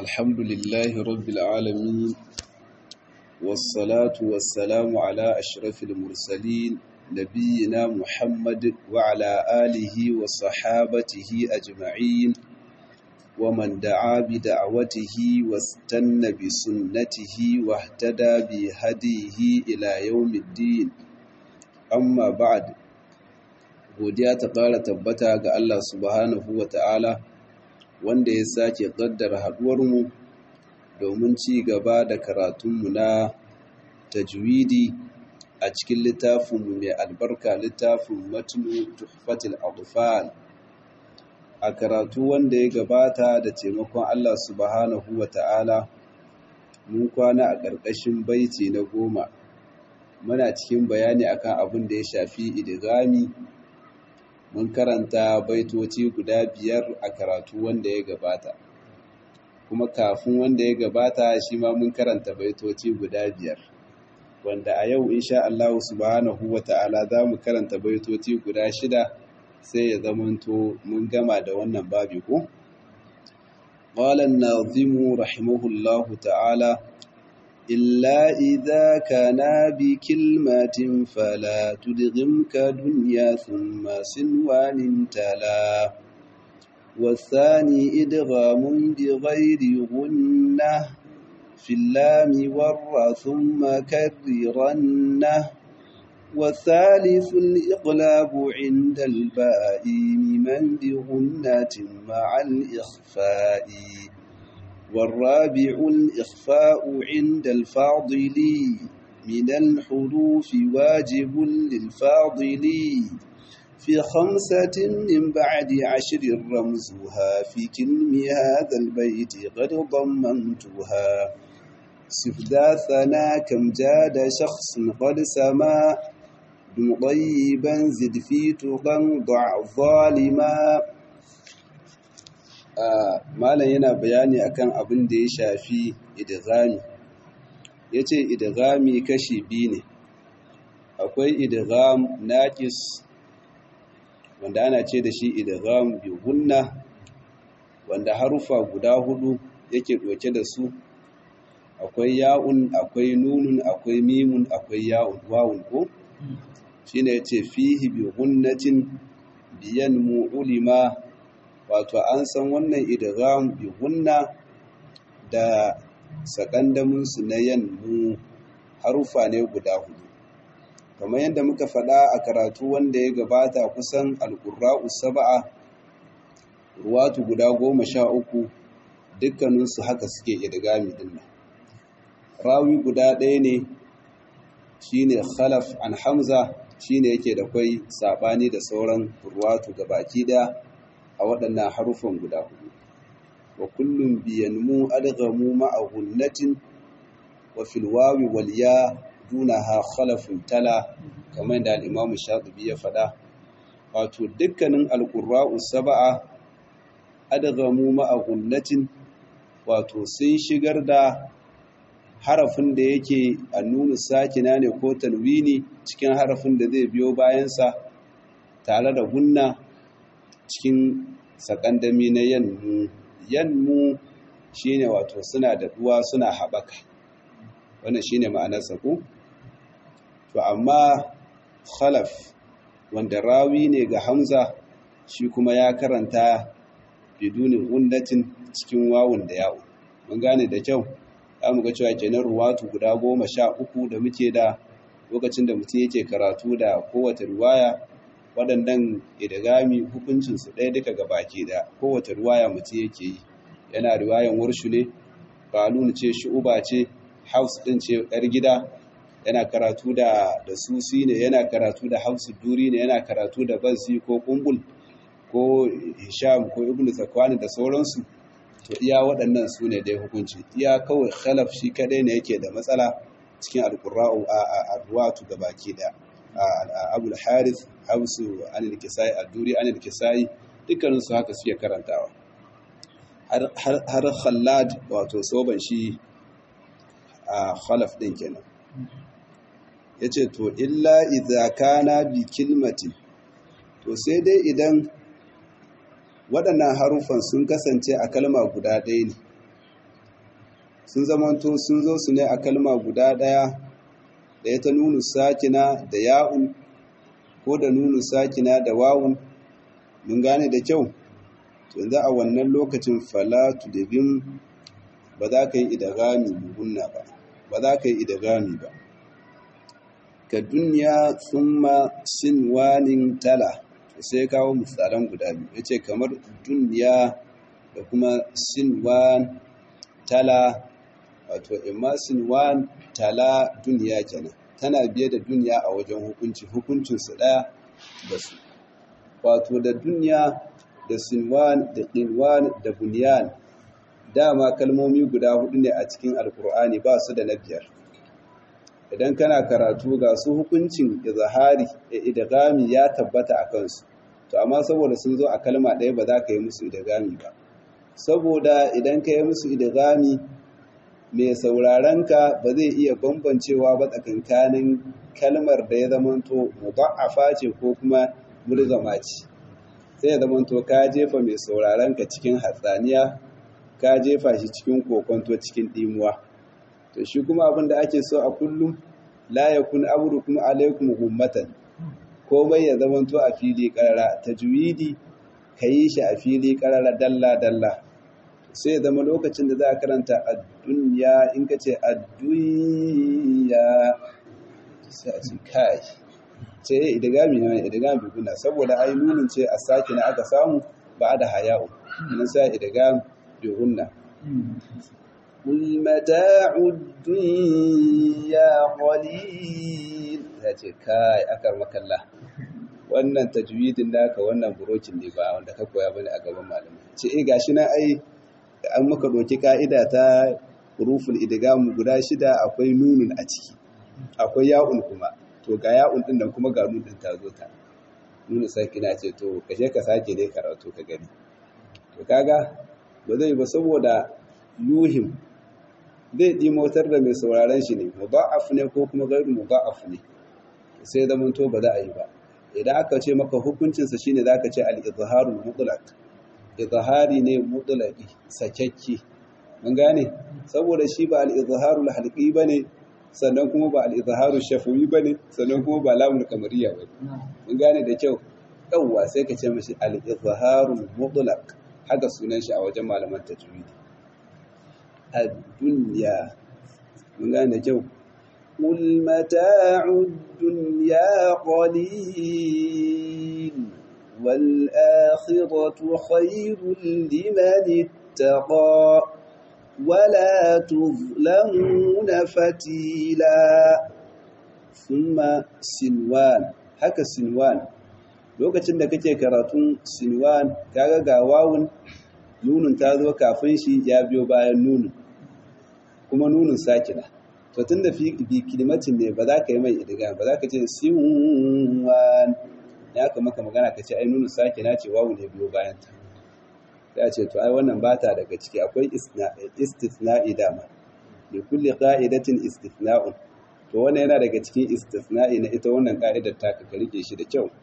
الحمد لله رب العالمين والصلاة والسلام على أشرف المرسلين نبينا محمد وعلى آله وصحابته أجمعين ومن دعا بدعوته واستنى بسنته واهتدى بهديه إلى يوم الدين أما بعد godiya ta ƙara tabbata ga Allah subhanahu wa ta'ala wanda ya sake ƙaddara haɗuwarmu domin ci gaba da karatunmu na tajwidi a cikin littafinmu mai albarka littafin matnu tuhfatil adfal a karatu wanda ya gabata da taimakon Allah subhanahu wa ta'ala mun kwana a ƙarƙashin baiti na goma muna cikin bayani akan abin da ya shafi idigami mun karanta baitoci guda biyar a karatu wanda ya gabata kuma kafin wanda ya gabata shi ma mun karanta baitoci guda biyar wanda a yau insha Allah subhanahu wata'ala za mu karanta baitoci guda shida sai ya zamanto mun gama da wannan babi ko qala an-nazim rahimahullahu ta'ala إلا إذا كان بكلمة فلا تدغمك دنيا ثم سنوان تلا والثاني إدغام بغير غنة في اللام والر ثم كررنه والثالث الإقلاب عند الباء من بغنة مع الإخفاء والرابع الإخفاء عند الفاضل من الحروف واجب للفاضل في خمسة من بعد عشر رمزها في كلم هذا البيت قد ضمنتها سفداثنا كم جاد شخص قد سما دم طيبا زد في تقا ضع ظالما malam yana bayani akan abin da ya shafi idghami yace idghami kashi biyu ne akwai idgham naqis wanda ana ce da shi idgham bi gunna wanda harufa guda hudu yake doke da su akwai ya'un akwai nunun akwai mimun akwai ya'un wawun ko shine yace fihi bi gunnatin biyan mu'ulima wato an san wannan idgham bi gunna da sakandamin su na yanmu harufa ne guda hudu kamar yadda muka faɗa a karatu wanda ya gabata kusan alqurra'u sab'a ruwatu guda goma sha uku dukkaninsu haka suke idgami din nan rawi guda ɗaya ne shine khalaf an hamza shine yake da kwai sabani da sauran ruwatu gabaki daya a waɗannan harufan guda hudu wa kullum biyanmu adghamu ma'a gunnatin wa fil wawi wal ya dunaha khalafun tala kamar da al-Imam Shatibi ya faɗa wato dukkanin al-qurra'u sab'a adghamu ma'a gunnatin wato sun shigar da harafin da yake annunu sakina ne ko tanwini cikin harafin da zai biyo bayansa tare da gunna cikin sakandami na yanmu yanmu shine wato suna da duwa suna haɓaka wannan shine ma'anar ku to amma khalaf wanda rawi ne ga hamza shi kuma ya karanta bidunin gundatin cikin wawun da yawo mun gane da kyau za mu ga cewa kenan ruwatu guda goma sha uku da muke da lokacin da mutum yake karatu da kowace ruwaya waɗannan idagami hukuncinsu ɗaya duka ga baki da kowace ruwaya mutum yake yi yana riwayan warshu ne kalun ce shu'uba ce haus ɗin ce ɗar gida yana karatu da da susi ne yana karatu da hausu duri ne yana karatu da bansi ko kumbul ko hisham ko ibnu zakwani da sauransu to iya waɗannan su ne dai hukunci iya kawai khalaf shi kadai ne yake da matsala cikin alqurra'u a ruwatu ga baki da abul harith hausu anil kisai ad-duri anil kisai dukkanin su haka suke karantawa har har khallad wato soban shi a khalaf din kenan yace to illa idza kana bi kilmatin to sai dai idan waɗannan haruffan sun kasance a kalma guda ɗaya ne sun zamanto sun zo su ne a kalma guda ɗaya da ya ta nunu sakina da ya'un ko da nunu sakina da wawun mun gane da kyau yanzu a wannan lokacin falatu da bin ba za ka yi idagami bugunna ba ba za ka yi idagami ba ka duniya tsumma sinwanin tala sai kawo misalan guda biyu ya ce kamar duniya da kuma sinwan tala wato imma sinwan tala duniya kenan tana biye da duniya a wajen hukunci hukuncinsu ɗaya da su wato da duniya da sinwan da ƙinwan da bunyan dama kalmomi guda hudu ne a cikin alkur'ani ba su da na biyar idan kana karatu ga su hukuncin izahari da idgami ya tabbata a kansu to amma saboda sun zo a kalma ɗaya ba za ka yi musu idgami ba saboda idan ka yi musu idgami mai saurarenka ba zai iya bambancewa ba tsakankanin kalmar da ya zamanto mudha'afa ce ko kuma mulzama ce sai ya zamanto ka jefa mai saurarenka cikin hatsaniya ka jefa shi cikin kokonto cikin dimuwa to shi kuma abin da ake so a kullum la yakun amrukum alaikum gummatan komai ya zamanto a fili karara tajwidi kayi shi a fili karara dalla dalla sai ya zama lokacin da za a karanta ad-dunya in ka ce ad-dunya sai a ce kai ce idigami ne idigami biguna saboda ai nunin ce a sake na aka samu ba da haya'u nan sai idigami biguna قل متاع الدنيا قليل yace kai akar makalla wannan tajwidin naka wannan burokin ne ba wanda ka koya bane a gaban malamai ce eh gashi na ai an maka doki ka'ida ta huruful idgham guda shida akwai nunun a ciki akwai ya'un kuma to ga ya'un din nan kuma ga nun din ta zo ta nunu sakina ce to kashe ka sake dai karatu ka gani to kaga ba zai ba saboda yuhim zai ɗimotar da mai sauraron shi ne mudha'af ne ko kuma gairu mudha'af ne sai da to ba za a yi ba idan aka ce maka hukuncinsa shine zaka ce al-izharul mutlaq izhari ne mutlaqi sakakki mun gane saboda shi ba al-izharul halqi bane sannan kuma ba al-izharul shafawi bane sannan kuma ba lamul kamariya bane mun gane da kyau yawwa sai ka ce mishi al-izharul mutlaq haka sunan shi a wajen malaman tajwidi الدنيا من قال جو قل متاع الدنيا قليل والآخرة خير لمن اتقى ولا تظلمون فتيلا ثم سنوان haka sinwan lokacin da kake karatun sinwan kaga ga wawun nunun ta zo kafin shi ya biyo bayan nunun kuma nunun sakina to tun da bi kilimatin ne ba za ka yi mai idiga ba za ka ce siwan ya ka maka magana ka ce ai nunun sakina ce wawu ne biyo bayan ta ya ce to ai wannan ba ta daga ciki akwai istisna'i dama li kulli qa'idatin istisna'un to wannan yana daga cikin istisna'i na ita wannan ka'idar ta ka rike shi da kyau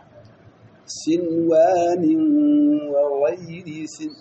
sinwanin wa ghairi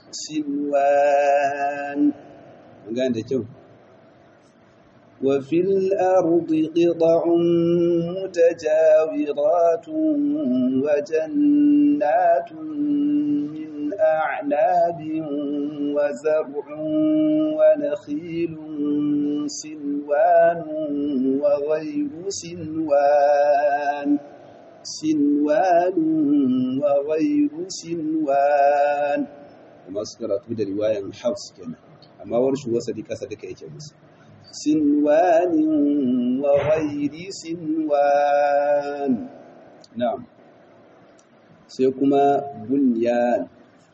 sinwan gan da kyau wa fil ardi qita'un mutajawiratun wa jannatun min a'nabin wa zar'un wa nakhilun sinwanun wa ghairu sinwan sinwan wa ghairu sinwan kuma su karatu da riwayan Hafs kenan amma warshi wasali kasa duka yake musu sinwanin wa ghairi sinwan na'am sai kuma bunyan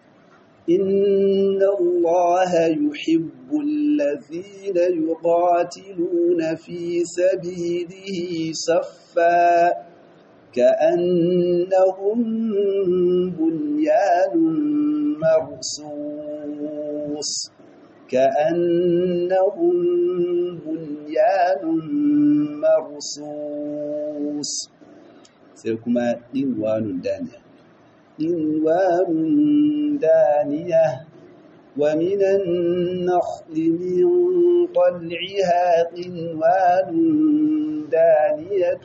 inna allaha yuhibbu alladhina yuqatiluna fi sabilihi saffa كأنهم بنيان مرصوص كأنهم بنيان مرصوص سيكما دنوان دانية دنوان دانية ومن النخل من طلعها قنوان دانية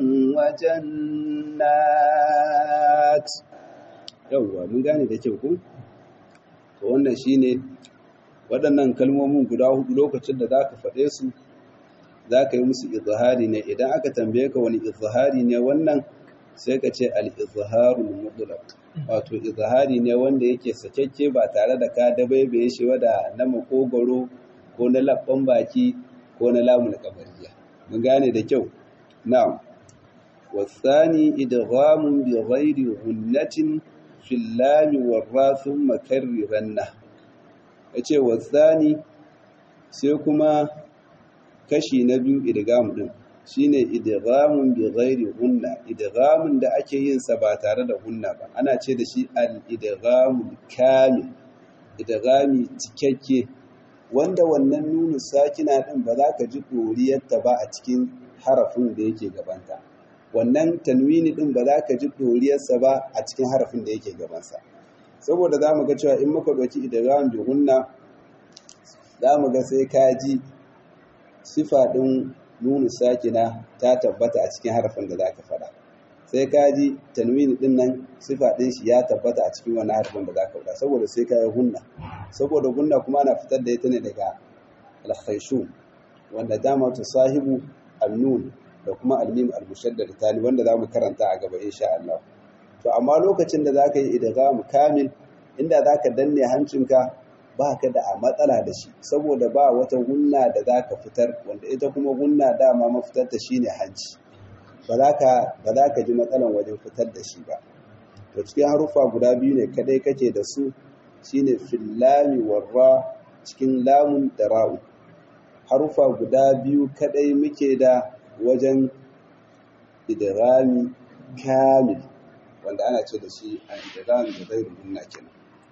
وجنات yauwa mun gane da kyau ko to wannan shine waɗannan kalmomin guda hudu lokacin da zaka faɗe su zaka yi musu izhari ne idan aka tambaye ka wani izhari ne wannan sai ka ce al-izharul mutlaq wato izhari ne wanda yake sakekke ba tare da ka dabaibaye shi wada na makogoro ko na labban baki ko na lamun kabariya mun gane da kyau na'am wasani idghamun bi ghairi ghunnatin fil lam warra thumma karriranna yace wasani sai kuma kashi na biyu idgham din shine idghamun bi ghairi gunna idghamun da ake yin sa ba tare da gunna ba ana ce da shi al idghamul kamil idghami cikakke wanda wannan nunu sakina din ba za ka ji doriyarta ba a cikin harafin da yake gabanta wannan tanwini din ba za ka ji doriyarsa ba a cikin harafin da yake gabansa saboda za mu ga cewa in muka ɗauki idgham bi gunna za mu ga sai ka ji sifa ɗin nunu sakina ta tabbata a cikin harafin da za ka faɗa sai ka ji tanwini ɗin nan sifa ɗin shi ya tabbata a cikin wani harafin da za ka faɗa saboda sai ka yi hunna saboda hunna kuma ana fitar da ita ne daga alkhaishu wanda dama ta sahibu annun da kuma almim almushaddad tali wanda za mu karanta a gaba insha Allah to amma lokacin da za ka yi idgham kamil inda za ka danne hancinka ba ka da a matsala da shi saboda ba wata gunna da za ka fitar wanda ita kuma gunna dama mafitarta shi ne hanci ba za ka ji matsalan wajen fitar da shi ba to cikin harufa guda biyu ne kadai kake da su shine fillami warra cikin lamun da ra'u harufa guda biyu kadai muke da wajen idrami kamil wanda ana ce da shi a idrami da zai gunna kenan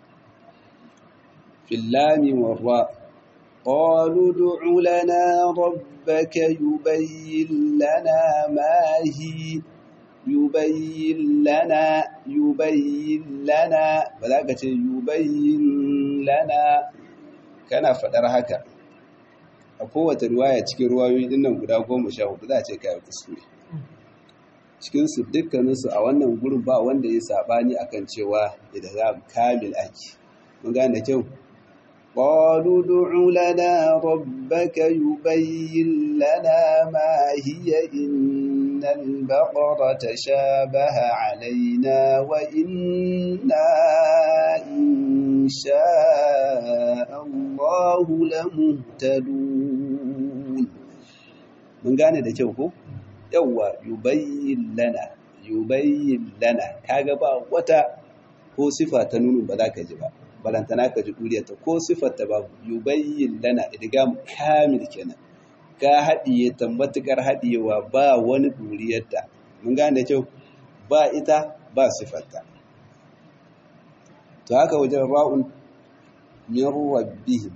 في اللام والراء قالوا ادع لنا ربك يبين لنا ما هي يبين لنا يبين لنا بلاغة يبين لنا kana faɗar haka a kowace ruwaya cikin ruwayoyi dinnan guda goma sha hudu za a ce kayan kuskure cikinsu dukkaninsu a wannan gurin ba wanda ya saɓani akan cewa idan za kamil ake mun gane kyau قالوا ادع لنا ربك يبين لنا ما هي إن البقرة تشابه علينا وإنا إن شاء الله لمهتدون من gane da kyau ko yawa yubayyin lana yubayyin lana kaga ba wata ko sifa ta nunu ba za ka ji ba balantana ka ji duriyarta ko siffarta babu yubayyin lana idgam kamil kenan ka haɗiye ta matuƙar haɗiyewa ba wani duriyarta mun gane kyau ba ita ba siffarta to haka wajen ra'un min rabbihim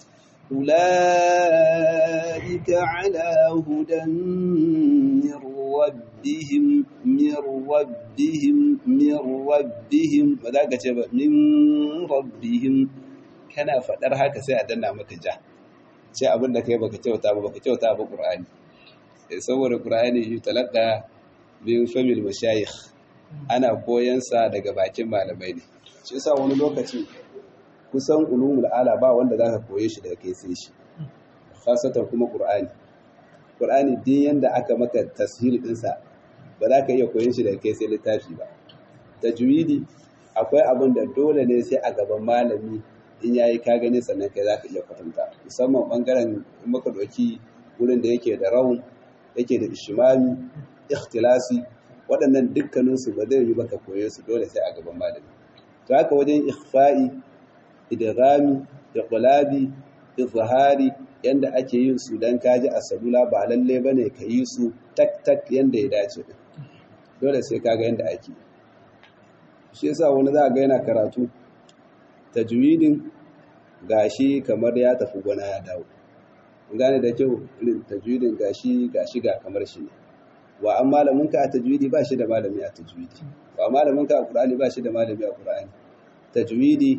ulaika ala hudan min rabbihim min rabbihim min rabbihim ba za ka ce ba min rabbihim kana faɗar haka sai a danna maka ja ce abin da kai baka kyauta ba baka kyauta ba qur'ani saboda qur'ani yi talaka min famil mashayikh ana koyan sa daga bakin malamai ne shi yasa wani lokaci kusan ulumul ala ba wanda zaka koye shi daga kai sai shi khasatan kuma qur'ani qur'ani din yanda aka maka tashil din sa ba za ka iya koyon shi daga kai sai littafi ba tajwidi akwai abin da dole ne sai a gaban malami in yayi ka gani sannan kai zaka iya kwatanta musamman bangaren in muka doki wurin da yake da raun yake da ishmami ikhtilasi waɗannan dukkaninsu ba zai yi baka koye su dole sai a gaban malami to haka wajen ikhfa'i idghami iqlabi izhari yanda ake yin su dan kaji a salula ba lalle bane ka yi su tak tak yanda ya dace dole sai kaga yanda ake shi yasa wani za ga yana karatu tajwidin gashi kamar ya tafi gona ya dawo gane da kyau irin tajwidin gashi gashi ga kamar shi ne wa an malamin ka a tajwidi ba shi da malami a tajwidi wa malamin ka a qur'ani ba shi da malami a qur'ani tajwidi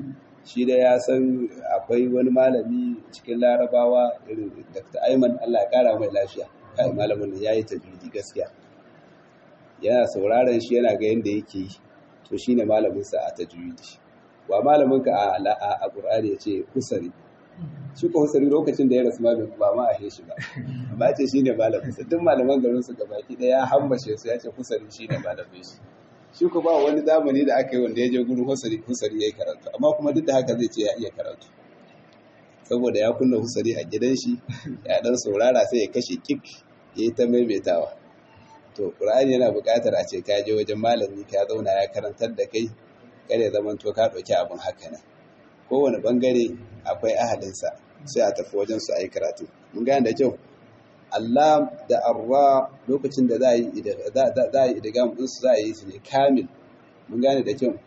shi da ya san akwai wani malami cikin larabawa irin dr aiman allah ya kara mai lafiya kai malamin ya yi tajwidi gaskiya yana sauraron shi yana ga yadda yake yi to shi ne malaminsa a tajwidi wa malaminka a ƙur'ani ya ce kusari shi ko husari lokacin da ya rasu ma ba ma a shi ba amma ce shi ne malaminsa duk malaman garin su gabaki ɗaya ya hambashe su ya ce husari shi ne malamin shi shi ko ba wani zamani da aka yi wanda ya je gurin husari husari ya yi karatu amma kuma duk da haka zai ce ya iya karatu saboda ya kunna husari a gidan shi ya dan saurara sai ya kashe kik ya yi ta maimaitawa to ƙur'ani yana buƙatar a ce ka je wajen malami ka zauna ya karantar da kai kada ya zama to ka ɗauki abin haka nan kowane ɓangare akwai ahalinsa sai a tafi wajen su a yi karatu mun gane da kyau Allah da arra lokacin da za a yi idigam ɗinsu za a yi su ne kamil mun gane da kyau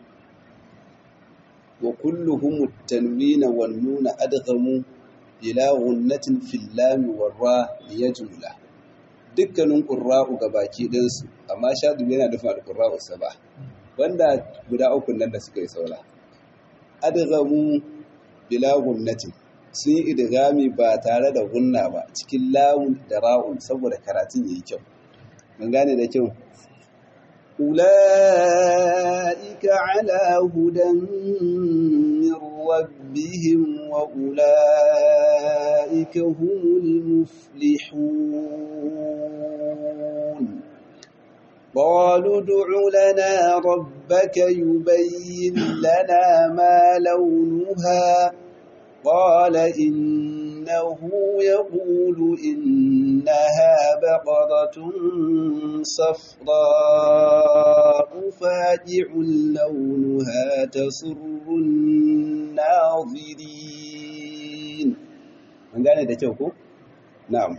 wa kulluhum tanwina wan nuna adghamu ila ghunnatin fil lam war ra liyajmula dukkanin qurra'u gabaki din su amma shadu yana da fa'al qurra'u saba wanda guda uku nan da suka yi saura adghamu bila ghunnatin sun yi idgami ba tare da gunna ba cikin lamun da ra'un saboda karatun yayi kyau mun gane da kyau أولئك على هدى من ربهم وأولئك هم المفلحون قالوا ادع لنا ربك يبين لنا ما لونها قال إنه يقول إنها بقرة صفراء فاجع لونها تسر الناظرين من قال ده كيف نعم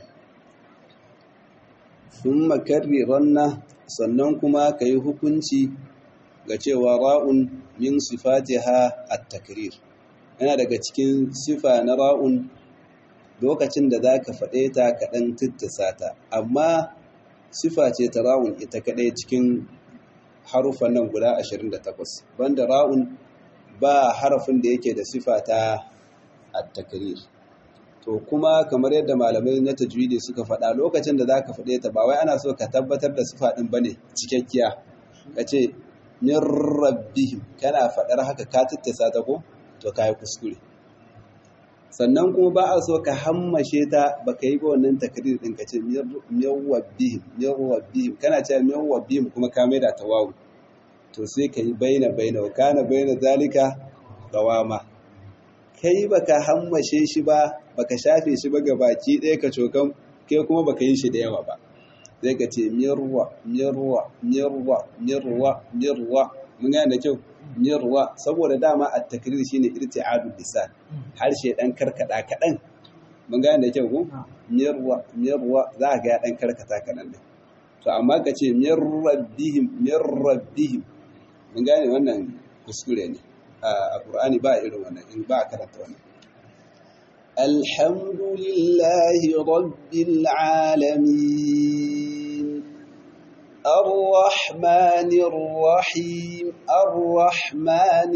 ثم كررن sannan kuma ka yi hukunci ga cewa ra'un min sifatiha at-takrir yana daga cikin sifa na ra'un lokacin da za ka faɗe ta kaɗan tittisa ta amma sifa ce ta ra'un ita kaɗai cikin harufan nan guda 28 banda ra'un ba harafin da yake da sifa ta at-takrir to kuma kamar yadda malamai na tajwidi suka faɗa lokacin da za ka faɗe ta ba wai ana so ka tabbatar da sifa ɗin bane cikakkiya ka ce min rabbihim kana faɗar haka ka tittisa ta ko to ka yi kuskure sannan kuma ba a so ka hammashe ta ba ka yi ba wannan takrir ɗin ka ce miyawwabbihim miyawwabbihim kana ce miyawwabbihim kuma ka maida ta wawu to sai ka yi baina baina wa kana baina zalika qawama kai baka hammashe shi ba baka shafe shi ba ga baki ɗaya ka cokan kai kuma baka yi shi da yawa ba sai ka ce mirwa mirwa mirwa mirwa mirwa mun gane da kyau mirwa saboda dama a takrir shine irti'adu lisan harshe dan karkada kadan mun gane da kyau ko mirwa mirwa za ga ya dan karkata kadan ne to amma ka ce mirrabbihim mirrabbihim mun gane wannan kuskure ne a qur'ani ba irin wannan in ba karanta wannan alhamdulillahi rabbil alamin الرحمن الرحيم الرحمن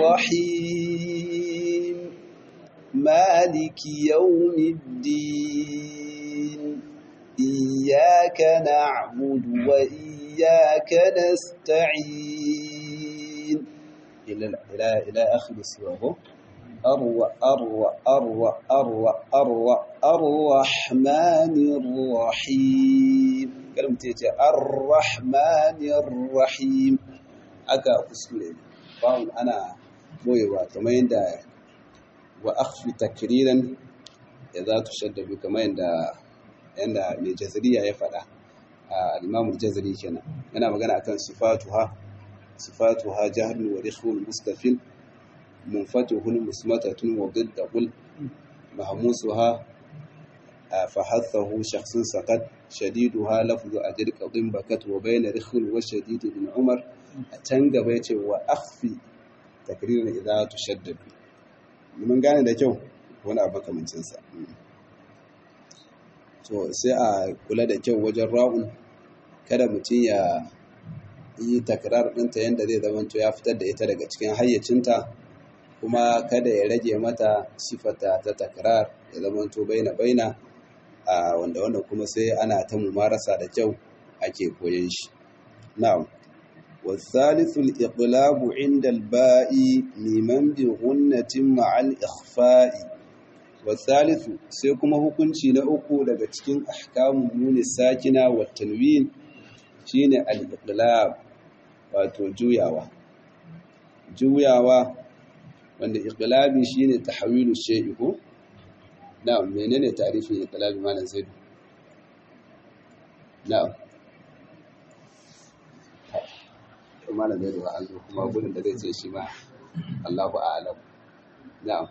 الرحيم مالك يوم الدين إياك نعبد وإياك نستعين إلى إلى إلى آخر السورة أروى أروى أروى أروى أروى الرحمن الرحيم kalmar ta ce ar-rahmanir rahim aka kuskure bawon ana boyewa kamar yadda wa akhfi takriran ya za tu shaddabu kamar yadda yadda mai jazariya ya faɗa a al-imam jazari kenan yana magana akan sifatuha sifatuha jahrun wa rikhun mustafil munfatuhun musmatatun wa didda qul mahmusuha فحثه شخص سقط شديدها لفظ أجر قضم بكت وبين رخل وشديد بن عمر أتنق بيتي وأخفي تكريرا إذا تشدد من قال ده جو وانا أبقى من سنسا so sai a kula da kyau wajen ra'un kada mutum ya yi takrar ɗinta yadda zai zama ya fitar da ita daga cikin hayyacinta kuma kada ya rage mata sifata ta takrar ya zamanto baina baina a wanda wanda kuma sai ana ta mumarasa da kyau ake koyon shi na'am والثالث الإقلاب عند الباء ممن بغنة مع الإخفاء والثالث سيكما hukunci na uku daga cikin ahkamun nuni sakina wa tanwin shine al-iqlab wato juyawa juyawa wanda iqlabi shine tahwilu shay'i ko na'am menene ta'rifin iqlabi malam zaid na'am malam zai zuwa an zo kuma gudun da zai ce shi ma Allahu a'lam na'am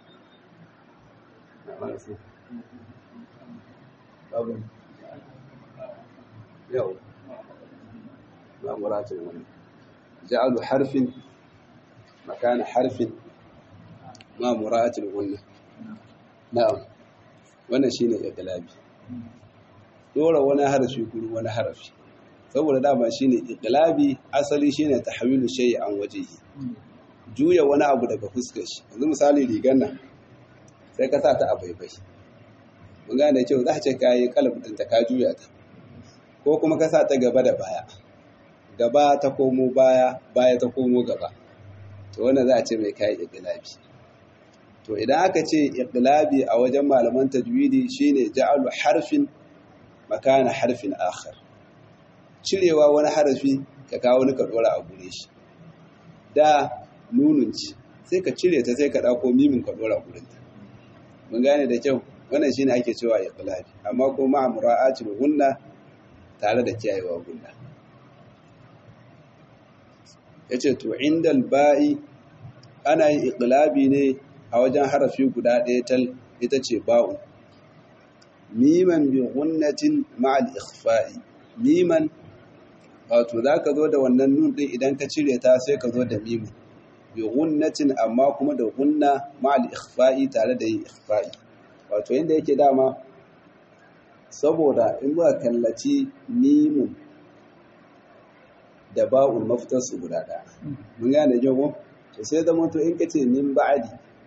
yau na muratin wani ja'alu harfin makana harfin ma muratin wannan na'am wannan shine iqlabi dora wani harafi kuru wani harafi saboda dama shine iqlabi asali shine tahwilu shay'i an wajhihi juya wani abu daga fuskar shi yanzu misali rigar nan sai ka sa ta a baibai mun gane cewa za ka ce kayi kalbin ta ka juya ta ko kuma ka sa ta gaba da baya gaba ta komo baya baya ta komo gaba to wannan za a ce mai kayi iqlabi to idan aka ce iqlabi a wajen malaman tajwidi shine ja'alu harfin makana harfin akhar cirewa wani harafi ka kawo wani ka dora a gure shi da nunun ci sai ka cire ta sai ka dauko mimin ka dora gurin ta mun gane da kyau wannan shine ake cewa iqlabi amma kuma mura'atul gunna tare da kiyayewa gunna yace to indal ba'i ana yin iqlabi ne a wajen harafi guda ɗaya tal ita ce ba'u miman bi gunnatin ma'al ikhfa'i miman wato za ka zo da wannan nun ɗin idan ka cire ta sai ka zo da mimu bi gunnatin amma kuma da gunna ma'al ikhfa'i tare da yin ikhfa'i wato yadda yake dama saboda in ba kallaci mimun da ba'ul mafitar su guda ɗaya mun gane jago to sai zama to in ka ce min ba'adi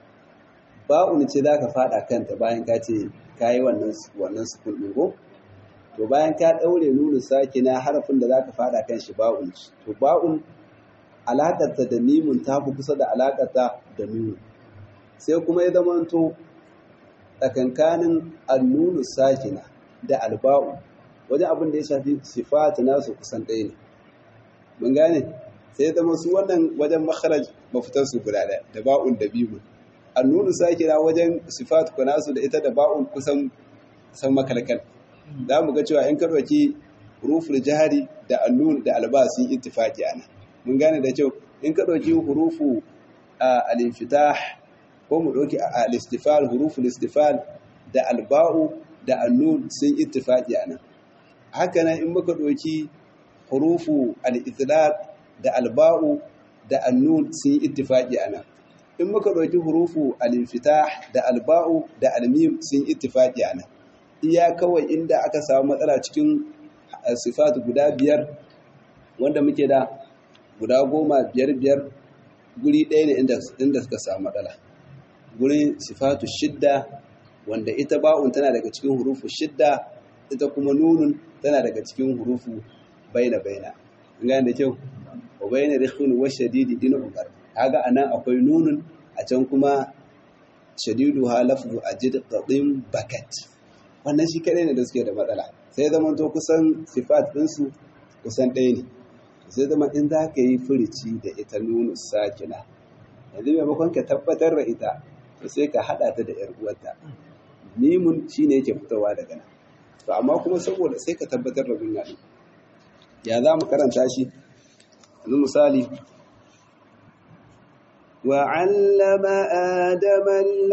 ba'ul ce za ka faɗa kanta bayan ka ce ka yi wannan sukun ɗin ko to bayan ka ɗaure nunu sake na harafin da za ka faɗa kan shi ba'un to ba'un alaƙarta da mimun ta fi kusa da alaƙarta da nunu sai kuma ya zamanto tsakankanin annunu sakina da alba'u wajen abin da ya shafi sifat nasu kusan ɗaya ne mun gane sai zama su wannan wajen makharaj mafitar su guda ɗaya da ba'un da bimun annunu sakina wajen sifat nasu da ita da ba'un kusan kusan makalkal za mu ga cewa in ka ɗauki huruful jihari da annun da alba sun ittifaqi ana mun gane da kyau in ka ɗauki hurufu al-infitah ko mu ɗauki al-istifal huruful istifal da alba'u da annun sun ittifaqi ana haka nan in muka ɗauki hurufu al-itlaq da alba'u da annun sun ittifaqi ana in muka ɗauki hurufu al-infitah da alba'u da almim sun ittifaqi ana iya kawai inda aka samu matsala cikin sifatu guda biyar wanda muke da guda goma biyar biyar guri ɗaya ne inda suka samu matsala gurin sifatu shidda wanda ita ba'un tana daga cikin hurufu shidda ita kuma nunun tana daga cikin hurufu baina baina an gane da kyau wa baina rikhun wa shadidi din ubar kaga anan akwai nunun a can kuma shadidu ha lafzu ajid qadim bakat wannan shi kadai ne da suke da matsala sai zama to kusan sifat ɗinsu kusan ɗaya ne sai zama in za ka yi furici da ita nunu sakina yanzu maimakon ka tabbatar da ita to sai ka haɗa ta da ‘yar uwarta mimun shi ne yake fitowa daga nan to amma kuma saboda sai ka tabbatar da gunna ɗin ya za mu karanta shi yanzu misali وعلم آدم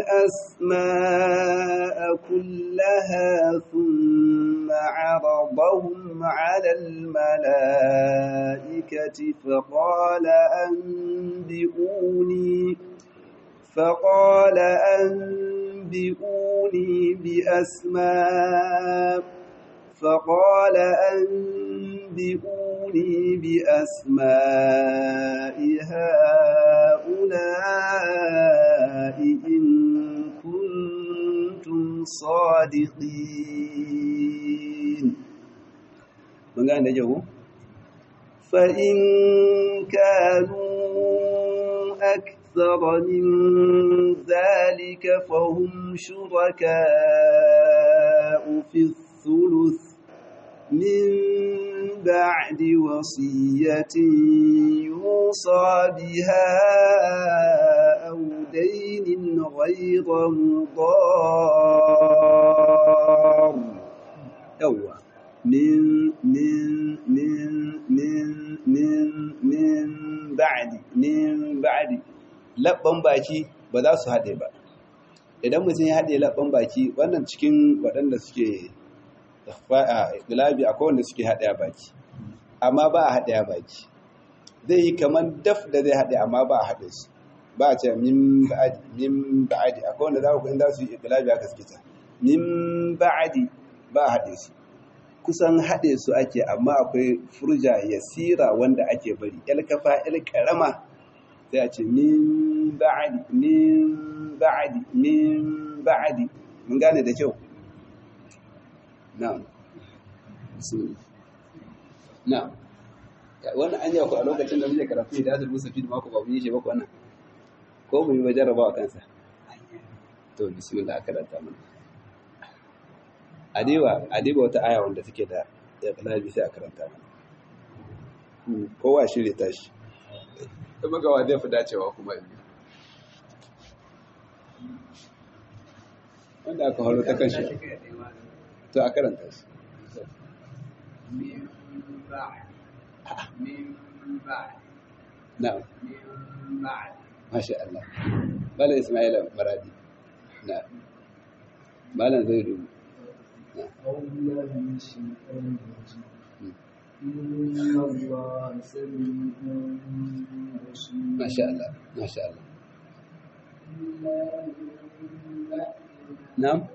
الأسماء كلها ثم عرضهم على الملائكة فقال أنبئوني فقال أنبئوني بأسماء فقال أنبئوني بأسماء هؤلاء صادقين mun gane da jago فإن كانوا أكثر من ذلك فهم شركاء في الثلث من بعد وصية يوصى بها أو دين غير مضار yawwa من من من من من من ba'di min ba'di labban baki ba za su haɗe ba idan mutum ya haɗe labban baki wannan cikin waɗanda suke a gilabi akwai wanda suke haɗe a baki amma ba a haɗe a baki zai yi kamar daf da zai haɗe amma ba a haɗe su ba a ce min ba'adi min ba'adi akwai wanda za ku in za su yi gilabi aka suke ta min ba'adi ba a haɗe su kusan haɗe su ake amma akwai furja yasira wanda ake bari yal kafa yal karama sai a ce min ba'adi min ba'adi min ba'adi mun gane da kyau na'am bismillah na'am wannan an ku a lokacin da muke karatu da Azul Musa Fid mako ba mun yi shi ba wannan ko mu yi wajen rabawa kansa to bismillah karanta mana adiba adiba wata aya wanda take da iqlabi sai a karanta mana kowa shirye tashi da magawa zai fi dacewa kuma yanzu wanda aka haro ta kanshi to a karanta shi na'am masha Allah bala Ismaila Maradi na'am bala zai dubu أعوذ بالله من الشيطان الرجيم إن الله سميع بصير ما شاء الله ما شاء الله نعم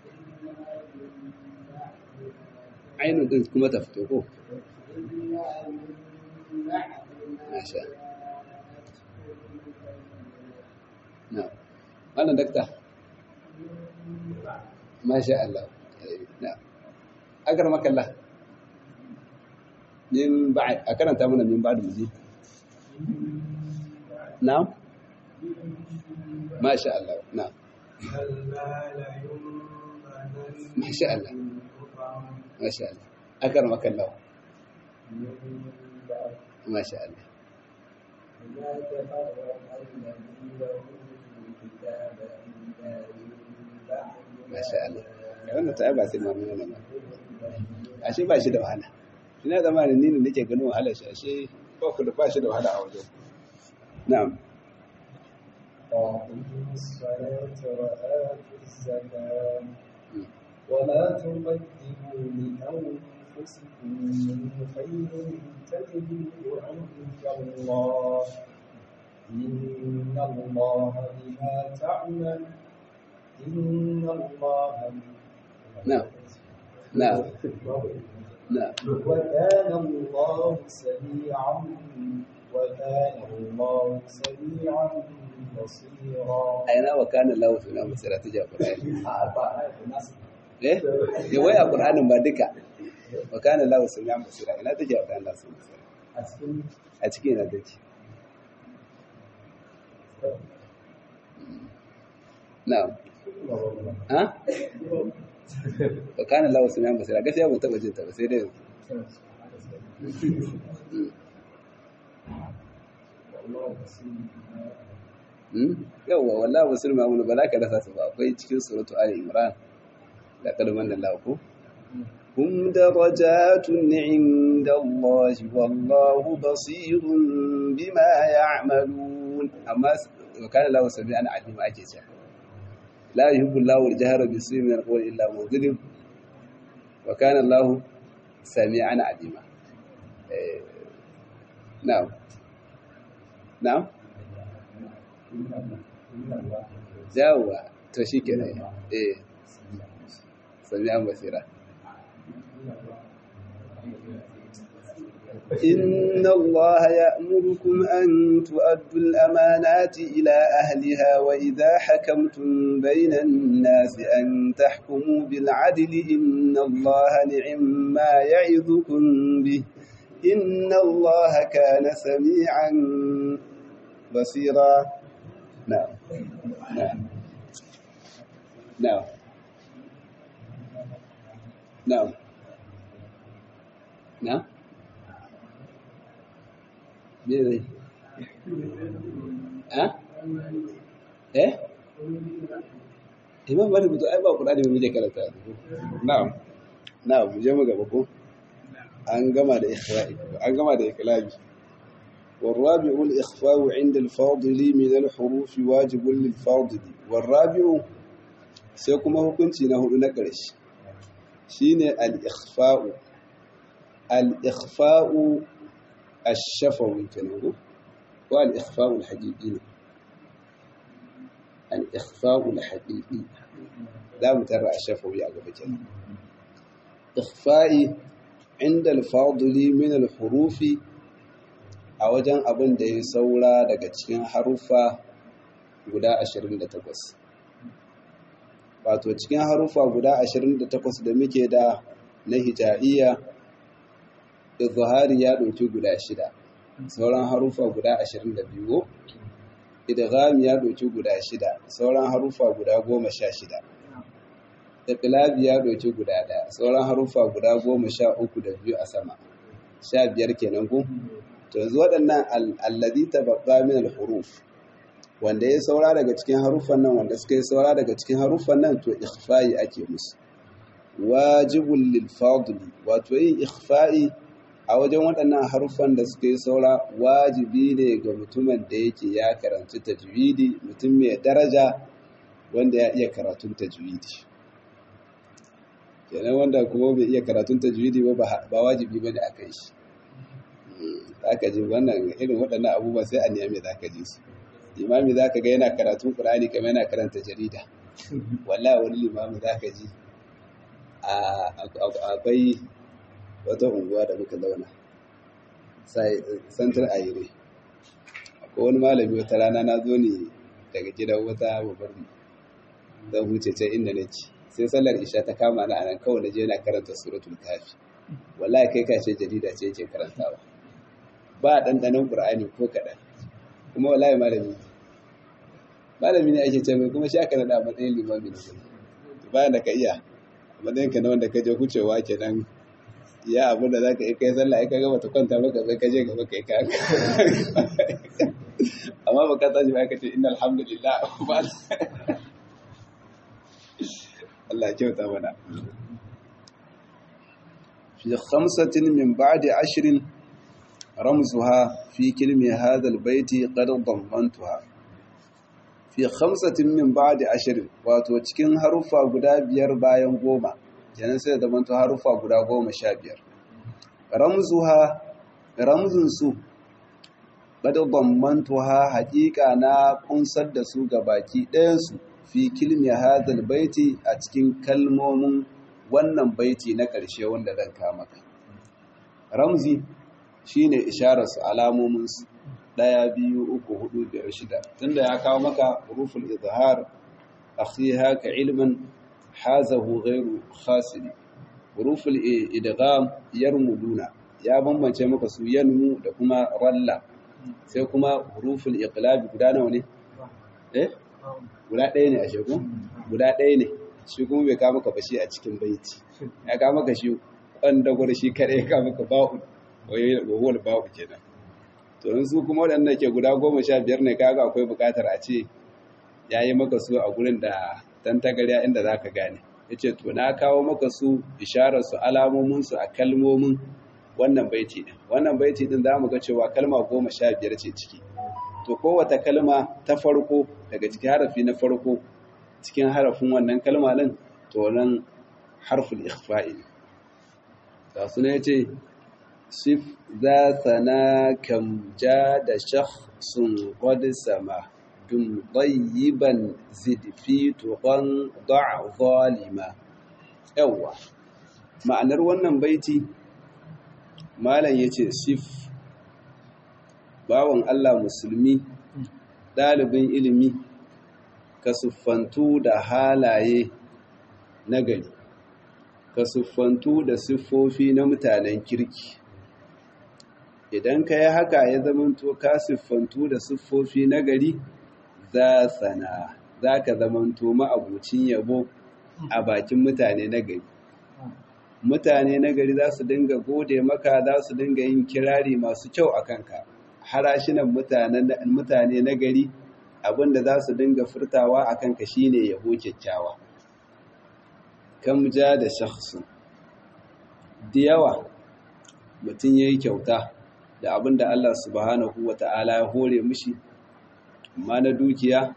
عين din kuma ta fito ko masha na wannan dakta masha Allah na agar makalla min ba'd a karanta mana min ba'd muji na'am masha Allah na'am masha Allah masha Allah agar makalla masha Allah masha Allah wannan ta ba sai mamu yana ba ashe ba shi da wahala ina zama da nini nake ganin wahala shi ashe ba ku da ba shi da wahala a wajen na'am وأقيموا الصلاة وآتوا الزكاة ولا تقدموا لأنفسكم من خير تجدوه عند الله إن الله بما تعمل إن الله نعم نعم نعم وكان الله سميعا وكان الله سميعا بصيرا aina wa kana lahu suna masira ta ja qur'ani eh ya wai a qur'anin ba duka wa kana lahu suna masira ina take wa kana lahu masira a cikin ina take na'am ha wa kana lahu suna masira gaskiya ban taba jin ta ba sai dai yawwa wallahi musulmi mamun ba za ka rasa su ba akwai cikin suratu ali imran da kalman da lahu hum darajatun inda Allah wallahu basirun bima ya'malun amma wa kana lahu sami'an alima ake cewa la yuhibbu Allahu al-jahra bis-su'i min al-qawli illa man zulim wa kana Allahu sami'an alima eh na'am na'am yawwa to shi ke nan eh sami an basira إن الله يأمركم أن تؤدوا الأمانات إلى أهلها وإذا حكمتم بين الناس أن تحكموا بالعدل إن الله نعم ما يعظكم به إن الله كان سميعا بصيرا نعم نعم نعم نعم نعم me zai ha eh imam malik to ai ba qur'ani mu je karanta na'am na'am mu je mu gaba ko an gama da ikhra'i an gama da iklabi والرابع الإخفاء عند الفاضل من الحروف واجب للفاضل والرابع سيكون hukunci na hudu na ƙarshe shine al-ikhfa'u al-ikhfa'u الشفوي كانوا والإخفاء الحقيقي الإخفاء الحقيقي لا مترى الشفوي على بجد إخفاء عند الفاضل من الحروف a wajen abin da ya saura daga cikin haruffa guda 28 wato cikin haruffa guda 28 da muke da na hija'iyya izhari ya ɗauki guda shida sauran harufa guda ashirin da biyu idgham ya ɗauki guda shida sauran harufa guda goma sha shida iqlabi ya ɗauki guda ɗaya sauran harufa guda goma sha uku da biyu a sama sha biyar kenan ku to yanzu waɗannan alladhi tabaqqa min al-huruf wanda ya saura daga cikin haruffan nan wanda suka yi saura daga cikin haruffan nan to ikhfa'i ake musu wajibul lil fadli wato yin ikhfa'i a wajen waɗannan haruffan da suka yi saura wajibi ne ga mutumin da yake ya karanci tajwidi mutum mai daraja wanda ya iya karatun tajwidi kenan wanda kuma bai iya karatun tajwidi ba ba wajibi ba da aka yi shi aka ji wannan irin waɗannan abubuwa sai a nemi za ka ji su limami za ka ga yana karatun ƙur'ani kamar yana karanta jarida wallahi wani limami za ka ji akwai wata unguwa da muka zauna santar ayire akwai wani malami wata rana na zo ne daga gidan wata babbar zan huce can inda na ci sai sallar isha ta kama na anan kawai na je na karanta suratul kafi wallahi kai kashe jarida ce yake karantawa ba ɗanɗanon ƙur'ani ko kaɗan kuma wallahi malami malami ne ake ce mai kuma shi aka naɗa a matsayin limami na bayan da ka iya a matsayin ka na wanda ka je hucewa kenan ya abu da za ka yi kai sallah ka gaba ta kwanta maka sai ka je gaba kai ka amma ba ka tashi ba ka ce inna alhamdulillah ba Allah ya kyauta mana fi khamsatin min ba'di ashrin ramzuha fi kilmi hadha albayti qad dammantuha fi khamsatin min ba'di ashrin wato cikin harufa guda biyar bayan goma kenan sai da manto harufa guda goma sha biyar ramzuha ramzunsu ɓada bambantuha haƙiƙa na ƙunsar da su ga baki ɗayansu fi kilmi hadal baiti a cikin kalmomin wannan baiti na ƙarshe wanda zan maka ramzi shine ishararsu alamominsu ɗaya biyu uku hudu biyar shida tunda ya kawo maka ruful izhar akhiha ka ilmin hazahu ghairu khasiri huruful idgham yarmuduna ya bambance maka su yanmu da kuma ralla sai kuma huruful iqlab guda nawa ne eh guda ɗaya ne a shegu guda ɗaya ne shi kuma bai kawo maka bashi a cikin baiti ya kawo maka shi kwanda gwada shi kare ya kawo maka ba'u wawal ba'u kenan to su kuma waɗanda ke guda goma sha biyar ne kaga akwai buƙatar a ce ya yi maka su a gurin da tantagarya inda za ka gane ya ce to na kawo maka su ishararsu alamominsu a kalmomin wannan baiti ɗin wannan baiti ɗin za mu ga cewa kalma goma sha biyar ce ciki to kowata kalma ta farko daga cikin harafi na farko cikin harafin wannan kalma ɗin to nan harful ikhfa'i ne ga su ne ce sif za sana kam ja da shakhsun qad sama dum ɗayyiban zidfi tuƙon da'a zalima yawwa ma'anar wannan baiti malam yace sif bawan Allah musulmi ɗalibin ilimi ka siffantu da halaye na gari ka siffantu da siffofi na mutanen kirki idan ka yi haka ya zamanto ka siffantu da siffofi na gari za sana za ka zamanto ma'abucin yabo a bakin mutane na gari mutane na gari za su dinga gode maka za su dinga yin kirari masu kyau a kanka harashinan mutane na gari abinda za su dinga furtawa a kanka shine yabo kyakkyawa kam ja da shakhsun da yawa mutum ya yi kyauta da abinda Allah subhanahu wa ta'ala ya hore mushi imma na dukiya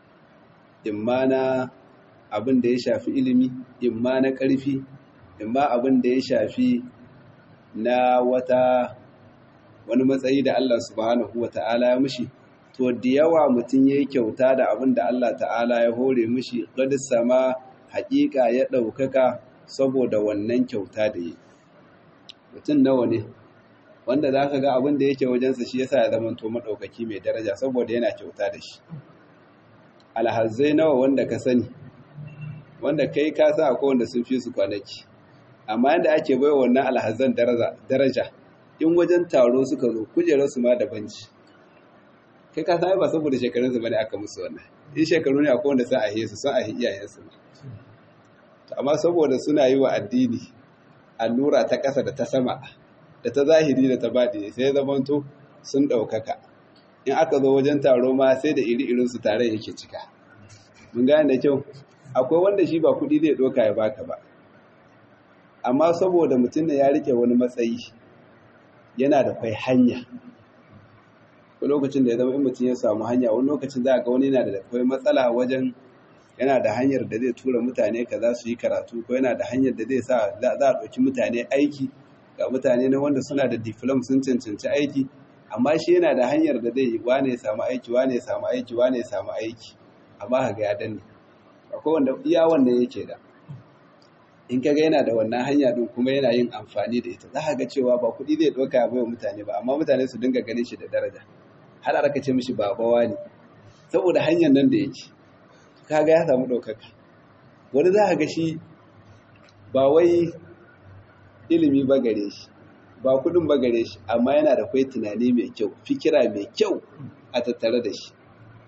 imma na abin da ya shafi ilimi imma na ƙarfi imma abin da ya shafi na wata wani matsayi da Allah subhanahu wa ta'ala ya mushi to da yawa mutum ya yi kyauta da abin da Allah ta'ala ya hore mushi ƙadis sama haƙiƙa ya ɗaukaka saboda wannan kyauta da yi mutum nawa ne wanda za ka ga abin da yake wajensa shi yasa ya zama to maɗaukaki mai daraja saboda yana kyauta da shi alhazai nawa wanda ka sani wanda kai ka sa akwai wanda sun fi su kwanaki amma yadda ake bai wannan alhazan daraja in wajen taro suka zo kujerarsu ma da banci kai ka sa ba saboda shekarunsu ba ne aka musu wannan in shekaru ne akwai wanda sun ahe su sun ahe iyayensu amma saboda suna yi wa addini allura ta ƙasa da ta sama da ta zahiri da ta baɗi sai zamanto sun ɗaukaka in aka zo wajen taro ma sai da iri-irinsu tare yake cika mun gane da kyau akwai wanda shi ba kuɗi zai ɗoka ya baka ba amma saboda mutum da ya rike wani matsayi yana da kwai hanya wani lokacin da ya zama in mutum ya samu hanya wani lokacin za a ga wani yana da kwai matsala wajen yana da hanyar da zai tura mutane ka za su yi karatu ko yana da hanyar da zai sa za a ɗauki mutane aiki ga mutane na wanda suna da diplom sun cancanci aiki amma shi yana da hanyar da zai yi wane ya samu aiki wane ya samu aiki wane ya samu aiki amma ka ga ya danne akwai wanda iya wannan yake da in kaga yana da wannan hanya din kuma yana yin amfani da ita za ka ga cewa ba kuɗi zai ɗauka ya wa mutane ba amma mutane su dinga ganin shi da daraja har aka ce mishi babawa ne saboda hanyar nan da yake kaga ya samu ɗaukaka wani za ka ga shi ba wai ilimi ba gare shi ba kuɗin ba gare shi amma yana da kwai tunani mai kyau fikira mai kyau a tattare da shi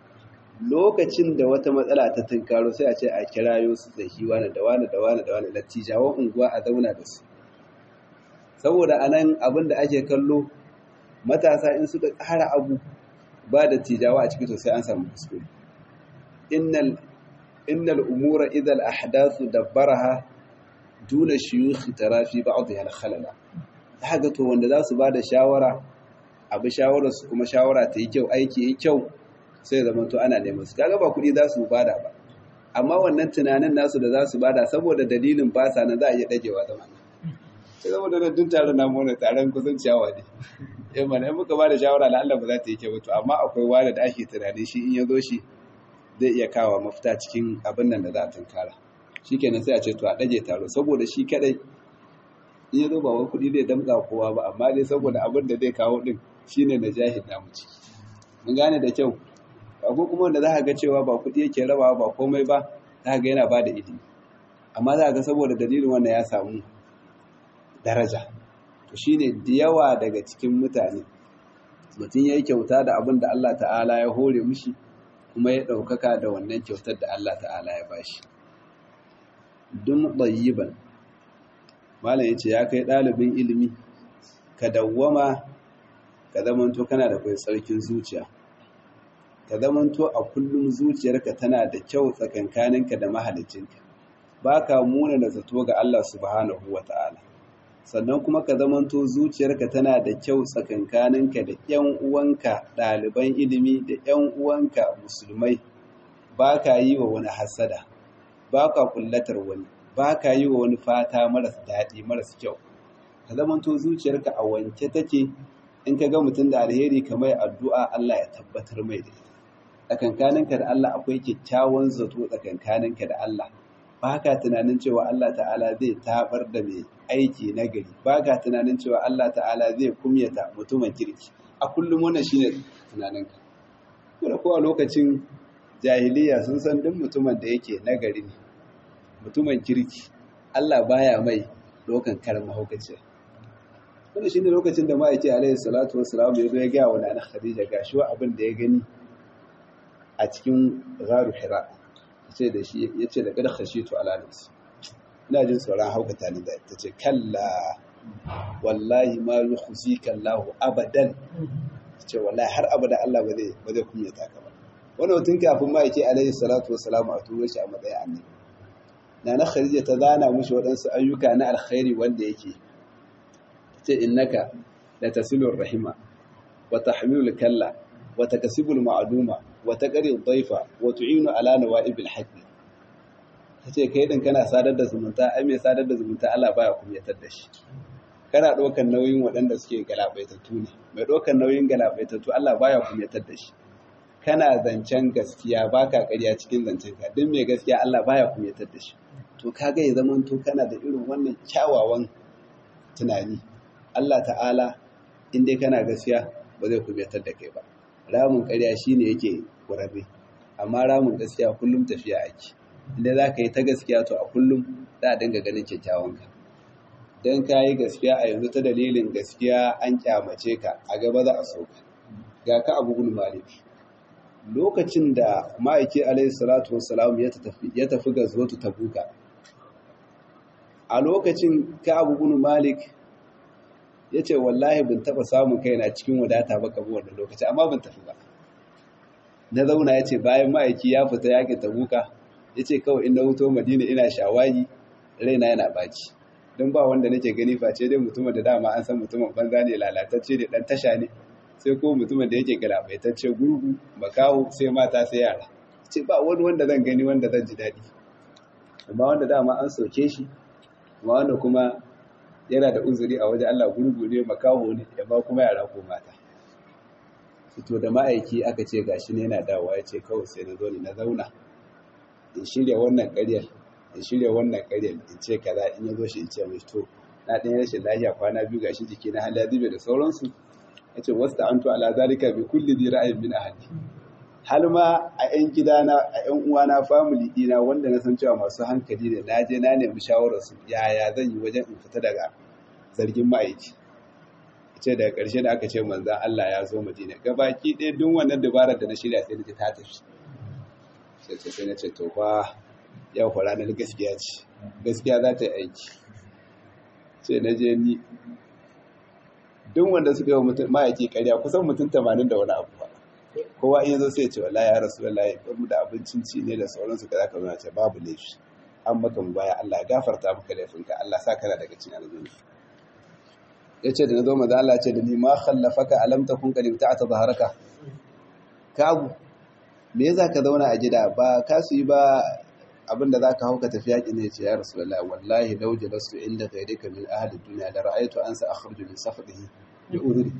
lokacin da wata matsala ta tunkaro sai a ce a kirayo su tsaki wani da wani da wani da wani lattijawan unguwa a zauna da su saboda a nan abin da ake kallo matasa in suka ƙara abu ba da tijawa a ciki to sai an samu kuskure innal innal umura idal ahdathu dabbaraha duna shuyukh tarafi ba'dha al-khalala haka to wanda za su ba da shawara abu shawarar su kuma shawara ta yi kyau aiki yi kyau sai zama to ana neman su kaga ba kuɗi za su bada ba amma wannan tunanin nasu da za su bada saboda dalilin ba sa nan za a iya dagewa zama nan sai saboda nan dun taron namu wani taron kusan ciyawa ne eh mana in muka bada shawara la Allah ba za ta yi kyau to amma akwai wani da ake tunani shi in ya zo shi zai iya kawo mafita cikin abin nan da za a tunkara shikenan sai a ce to a dage taro saboda shi kadai in ya zo ba wai kuɗi zai damga kowa ba amma dai saboda abin da zai kawo din shine na jahil namu ciki mun gane da kyau ko kuma wanda za ka ga cewa ba kuɗi yake rabawa ba komai ba za ka ga yana ba da ilimi amma za ka ga saboda dalilin wannan ya samu daraja to shine da yawa daga cikin mutane mutum ya yi kyauta da abin da Allah ta'ala ya hore mushi kuma ya ɗaukaka da wannan kyautar da Allah ta'ala ya bashi dun ɗayyiban malam ya ce ya kai ɗalibin ilimi ka dawwama ka zamanto kana da kai tsarkin zuciya ka zamanto a kullum zuciyarka tana da kyau tsakankaninka da mahalicinka ba ka muna da zato ga Allah subhanahu wa ta'ala sannan kuma ka zamanto zuciyarka tana da kyau tsakankaninka da ‘yan uwanka ɗaliban ilimi da ‘yan uwanka musulmai ba ka yi wa wani hasada ba ka kullatar wani ba ka yi wa wani fata maras daɗi maras kyau ka zamanto zuciyarka a wanke take in ka ga mutum da alheri kamar addu'a Allah ya tabbatar mai da ita tsakankaninka da Allah akwai kyakkyawan zato tsakankaninka da Allah ba ka tunanin cewa Allah ta'ala zai tabar da mai aiki na gari ba ka tunanin cewa Allah ta'ala zai kumyata mutumin kirki a kullum wannan shine tunaninka kuma ko a lokacin jahiliya sun san duk mutumin da yake nagari ne mutumin kirki Allah baya mai dokan karin mahaukaciya wanda shi ne lokacin da ma'aiki alaihi salatu wassalam ya zo ya gaya wa nana khadija gashi wa abin da ya gani a cikin gharu hira yace da shi yace da kada khashitu ala nafsi ina jin tsoron haukata ni da ta ce kalla wallahi ma yukhzika Allah abadan ce wallahi har abada Allah ba zai ba zai kunyata ka ba wannan mutum kafin ma'aiki alaihi salatu wassalam a turo shi a matsayin annabi nana khadija ta zana mushi waɗansu ayyuka na alkhairi wanda yake ce innaka la tasilur rahima wa tahmilul kalla wa takasibul ma'duma wa taqri dhaifa wa tu'inu ala nawa'ibil haqq tace kai din kana sadar da zumunta ai mai sadar da zumunta Allah baya kumyatar da shi kana ɗaukar nauyin waɗanda suke galabaitattu ne mai ɗaukar nauyin galabaitattu Allah baya kumyatar da shi kana zancen gaskiya baka ƙarya cikin zancen ka duk mai gaskiya Allah baya kumyatar da shi to kaga ya zaman to kana da irin wannan kyawawan tunani Allah ta'ala in dai kana gaskiya ba zai kumyatar da kai ba ramin ƙarya shine yake kurabe amma ramin gaskiya kullum tafiya ake inda za ka yi ta gaskiya to a kullum za a dinga ganin kyakkyawan ka don ka yi gaskiya a yanzu ta dalilin gaskiya an kyamace ka a gaba za a so ka ga ka abu gul malik lokacin da ma'aiki alaihi salatu wassalam ya tafi ga zuwa tabuka a lokacin ka abu gul malik ya ce wallahi bin taba samun kaina cikin wadata ba kamar wannan lokaci amma ban tafi ba na zauna ya ce bayan ma'aiki ya fita yakin tabuka ya ce kawai in na wuto madina ina shawagi raina yana baci don ba wanda nake gani face dai mutumin da dama an san mutumin banza ne lalatacce ne dan tasha ne sai ko mutumin da yake galabaitacce gurgu makaho sai mata sai yara ce ba wani wanda zan gani wanda zan ji daɗi amma wanda dama an soke shi amma wanda kuma yana da uzuri a wajen Allah gurgu ne makaho ne amma kuma yara ko mata fito da ma'aiki aka ce gashi ne yana dawowa ya ce kawai sai na zo ne na zauna in shirya wannan ƙaryar in shirya wannan ƙaryar in ce kaza in ya zo shi in ce mai to na ɗan rashin lafiya kwana biyu gashi jiki na hali zube da sauransu ya ce wasu ta'antu ala zalika bi kulli di ra'ayin min ahli har ma a ƴan gidana a ƴan uwana family ɗina wanda na san cewa masu hankali ne na je na nemi shawarar su yaya zan yi wajen in fita daga zargin ma'aiki ce daga ƙarshe da aka ce manzan Allah ya zo Madina gabaki ɗaya duk wannan dabarar da na shirya sai na ta tafi sai ce sai na ce to fa yau fa ranar gaskiya ce gaskiya za ta yi aiki sai na je ni duk wanda suka yi mutum ma'aiki ƙarya kusan mutum tamanin da wani abu ba kowa in yazo sai ya ce wallahi ya rasu wallahi mu da abincin ci ne da sauransu kaza ka zuna ce babu laifi an maka mu baya Allah ya gafarta maka laifinka Allah sa kana daga cikin aljanna yace da nazo maza Allah ce da ni ma khallafaka alam takun qad ta'ata zaharaka kabu me yasa ka zauna a gida ba ka su yi ba abinda za ka hauka tafi yaƙi ne ce ya rasulallah wallahi lau jalastu inda ghayrika min ahli dunya da ra'aytu an sa akhruju min safdihi bi udri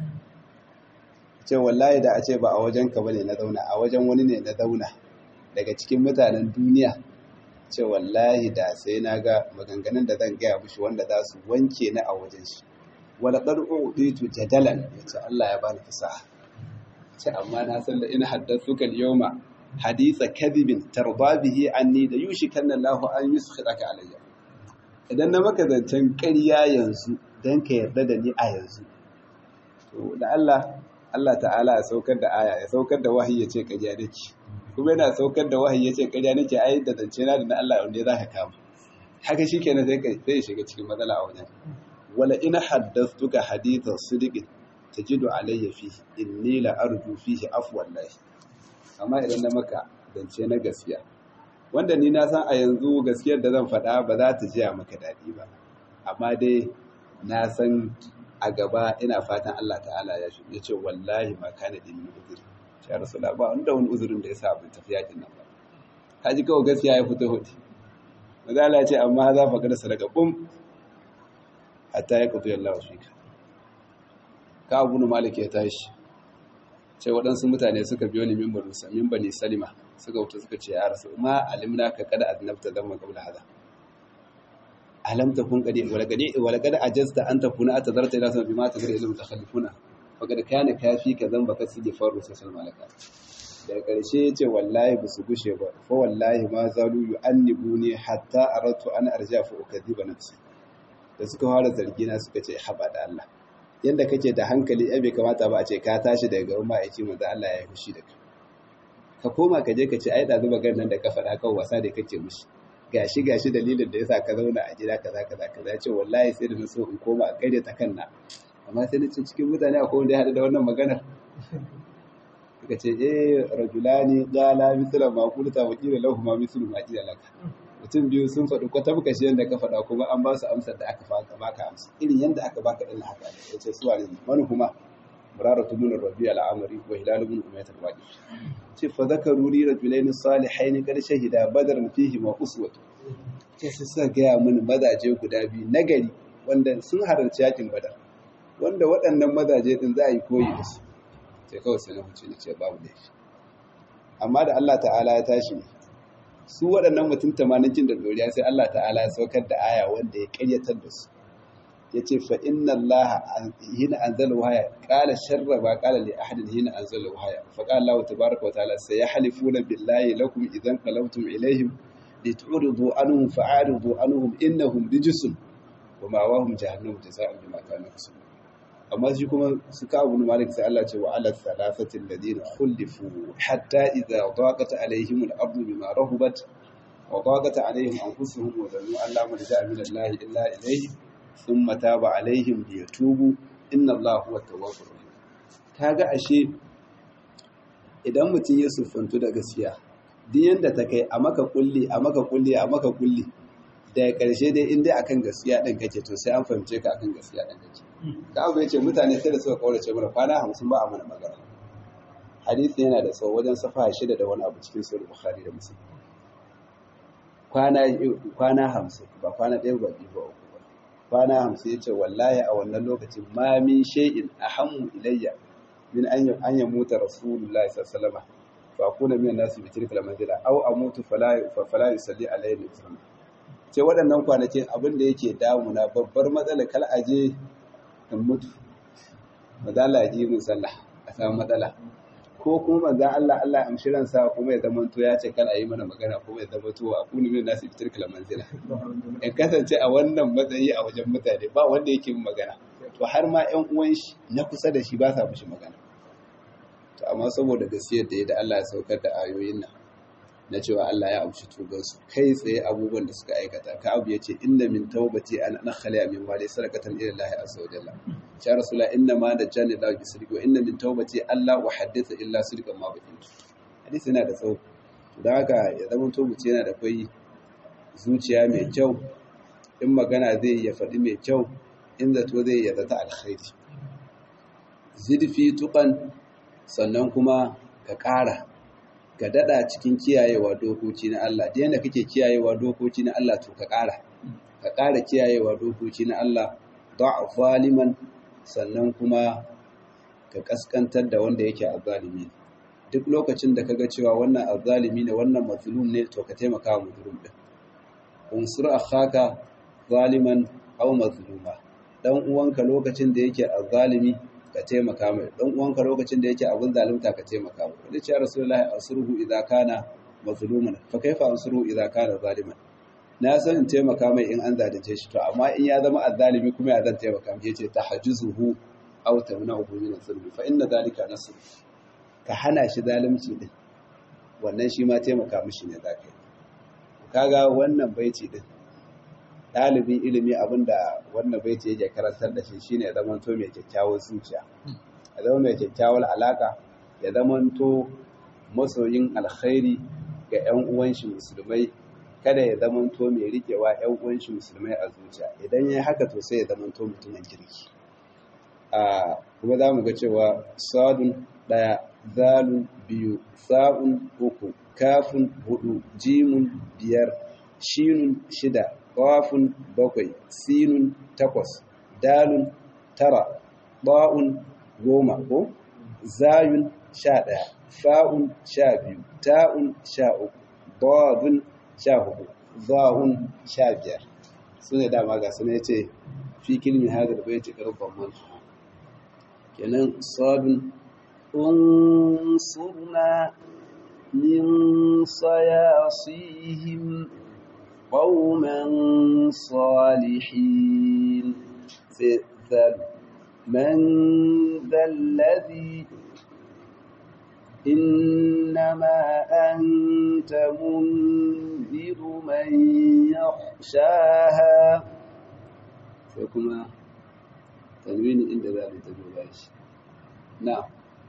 ce wallahi da a ce ba a wajen ka bane na zauna a wajen wani ne na zauna daga cikin mutanen duniya ce wallahi da sai na ga maganganun da zan gaya mushi wanda za su wanke ni a wajen shi wala qad uditu jadalan yace Allah ya bani fasaha ce amma na san da ina haddathuka al-yawma haditha kadhibin tarda bihi anni da yushikanna Allahu an yuskhitaka alayya idan na maka zancen ƙarya yanzu dan ka yarda da ni a yanzu to da Allah Allah ta'ala ya saukar da aya ya saukar da wahayi ya ce ƙarya nake kuma yana saukar da wahayi ya ce ƙarya nake ai da zance na da na Allah wanda za ka kama haka shikenan sai kai sai ya shiga cikin matsala a wajen wala ina haddathtuka hadithan sidiqin tajidu alayya fihi inni la arju fihi afwan lahi amma idan na maka zance na gaskiya wanda ni na san a yanzu gaskiyar da zan faɗa ba za ta jiya maka daɗi ba amma dai na san a gaba ina fatan Allah ta'ala ya shi ce wallahi ma kana da min uzuri ya rasula ba wanda wani uzurin da ya sa abin tafi yakin nan ba ka ji kawai gaskiya ya fito hudu mazala ya ce amma za fa kada sadaka bum hatta ya kutu yallahu fika ka abu malik ya tashi ce waɗansu mutane suka biyo ni min bani min bani salima suka wuce suka ce ya rasu ma alimna ka kada aznabta dama qabla hada alam takun qadi wala qadi wala qad ajazta an takuna atazarta ila sama bima tagri ilmu takhallifuna faqad kana kafi ka zamba ka sije faru sai malaka da ƙarshe ya ce wallahi ba su gushe ba fa wallahi ma zalu yu'annibu ne hatta aratu an arja fa ukadiba nafsi da suka fara zargi na suka ce haba da Allah yanda kake da hankali ai bai kamata ba a ce ka tashi daga gaban ma'aiki manzo Allah ya yi fushi da kai ka koma ka je ka ce ai da zuba gan nan da ka faɗa kan wasa da kake mushi gashi gashi dalilin da yasa ka zauna a gida kaza kaza kaza ya ce wallahi sai da na so in koma a kaide ta kanna amma sai na ce cikin mutane akwai wanda ya haɗu da wannan maganar suka ce eh rajulani qala mithla ma qulta wa qila lahum ma mithlu ma qila laka mutum biyu sun faɗi kwata muka shi yanda ka faɗa kuma an ba su amsar da aka baka baka amsa irin yanda aka baka din haka ne yace su wane wani kuma muraratu min rabi al-amri wa hilal ibn umayyah al-waqi ce fa zakaru li rajulain salihain qad shahida badran fihi ma uswatu ce su suka gaya mini mazaje guda biyu nagari wanda sun halarci yakin badar wanda waɗannan mazaje din za a yi koyi da su sai kawai sai na huce na ce babu laifi amma da Allah ta'ala ya tashi su waɗannan mutum tamanin da doriya sai Allah ta'ala ya saukar da aya wanda ya ƙaryatar da su ya ce fa inna Allah hina anzala wahaya qala sharra ba qala li ahadin hina anzala wahaya fa qala Allah tabaaraka wa ta'ala sayahlifuna billahi lakum idan qalawtum ilayhim lituridu anhum fa'aridu anhum innahum rijsun wa ma'awahum jahannam jazaa'an bima kanu yaksubun amma shi kuma su ka abu malik sai Allah ce wa ala thalathati alladhina khulifu hatta idha daqat alaihim al-ardu bima rahubat wa daqat alaihim anfusuhum wa dhannu an la malja min Allah illa ilayhi thumma taba alaihim liyatubu inna Allah huwa at-tawwabur rahim kaga ashe idan mutum ya sufantu da gaskiya duk yanda ta kai a maka kulli a maka kulli a maka kulli daga ƙarshe dai in dai akan gaskiya ɗin kake to sai an fahimce ka akan gaskiya ɗin kake da abu ya ce mutane sai da suka kaurace mana kwana hamsin ba a mana magana hadisi yana da tsawo wajen safa shida da wani abu cikin sahih bukhari da muslim kwana kwana hamsin ba kwana ɗaya ba biyu ba uku ba kwana hamsin ya ce wallahi a wannan lokacin ma min shay'in ahammu ilayya min an an yamuta rasulullahi sallallahu alaihi wasallam fa akuna min nasi bi tilka al-manzila aw amutu fala fala yusalli alayhi sallallahu ce waɗannan kwanakin abin da yake damuna babbar matsala kal aje in mutu matsala ji mun sallah a samu matsala ko kuma manzan Allah Allah amshi ransa kuma ya zama to ya ce kal a yi mana magana kuma ya zama to a kuni min nasu fitar kala manzila in kasance a wannan matsayi a wajen mutane ba wanda yake yin magana to har ma ƴan uwan shi na kusa da shi ba sa mishi magana to amma saboda gaskiyar da ya da Allah ya saukar da ayoyin nan na cewa Allah ya amshi tubansu kai tsaye abubuwan da suka aikata ka abu ya ce inna min taubati an nakhali min wali sarakatan ila Allah azza wa jalla ya rasula inna ma da jani la bi sirri wa inna min taubati Allah wa haddatha illa sirqan ma bakin hadisi yana da tsawo don haka ya zama tobuci yana da kai zuciya mai kyau in magana zai ya faɗi mai kyau in zato zai ya zata alkhairi zidfi tuqan sannan kuma ka ƙara ka daɗa cikin kiyayewa dokoki na Allah da yadda kake kiyayewa dokoki na Allah to ka ƙara ka ƙara kiyayewa dokoki na Allah da'a zaliman sannan kuma ka kaskantar da wanda yake azzalimi duk lokacin da kaga cewa wannan azzalimi ne wannan mazlum ne to ka taimaka wa mazlum din unsur akhaka zaliman aw mazluma dan uwanka lokacin da yake azzalimi ka taimaka mai dan uwanka lokacin da yake abin zalunta ka taimaka mai wani ce rasulullahi asruhu idza kana mazluman fa kaifa ansuru idza kana zaliman na san in taimaka mai in an zalunce shi to amma in ya zama azzalimi kuma ya zan taimaka mai yace tahajjuzuhu aw tamna'uhu min az-zulmi fa inna dhalika nasr ka hana shi zalunci din wannan shi ma taimaka mishi ne zaka yi kaga wannan baiti din ɗalibin ilimi abinda wannan baiti yake karantar da shi shine ya zamanto mai kyakkyawar zuciya ya zama mai kyakkyawar alaka ya zamanto masoyin alkhairi ga 'yan uwan shi musulmai kada ya zamanto mai rikewa 'yan uwan shi musulmai a zuciya idan ya haka to sai ya zamanto mutumin kirki a kuma za mu ga cewa sadun ɗaya zalun biyu sa'un uku kafin hudu jimun biyar shinun shida ƙafun bakwai sinun takwas dalun tara ba'un goma ko zayun sha ɗaya fa'un sha biyu ta'un sha uku dadun sha hudu za'un sha biyar su ne dama ga su ne ce fi kilmi hadar bai ci karfan mantu kenan sadun unsurna min sayasihim qauman salihin sai zalu man dalladhi إنما أنت منذر من يخشاها فكما تنوين عند ذلك تجوباش نعم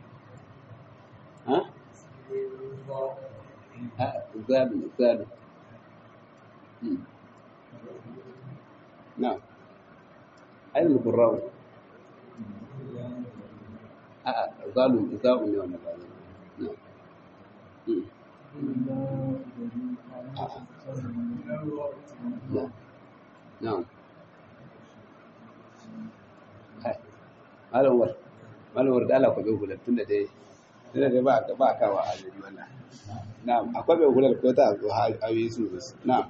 ها ها زاد زاد نعم أين القراء آه زالوا زالوا اليوم بعد نعم نعم نعم malam war malam war da Allah ku bai hular tunda dai tunda dai ba ba kawa a jiri wannan na'am akwai bai hular ko ta zo a yi su na'am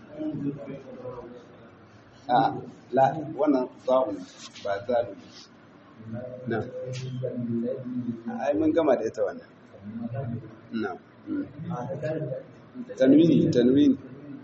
a la wannan za'un ba zalu na'am ai mun gama da ita wannan na'am tanwini tanwini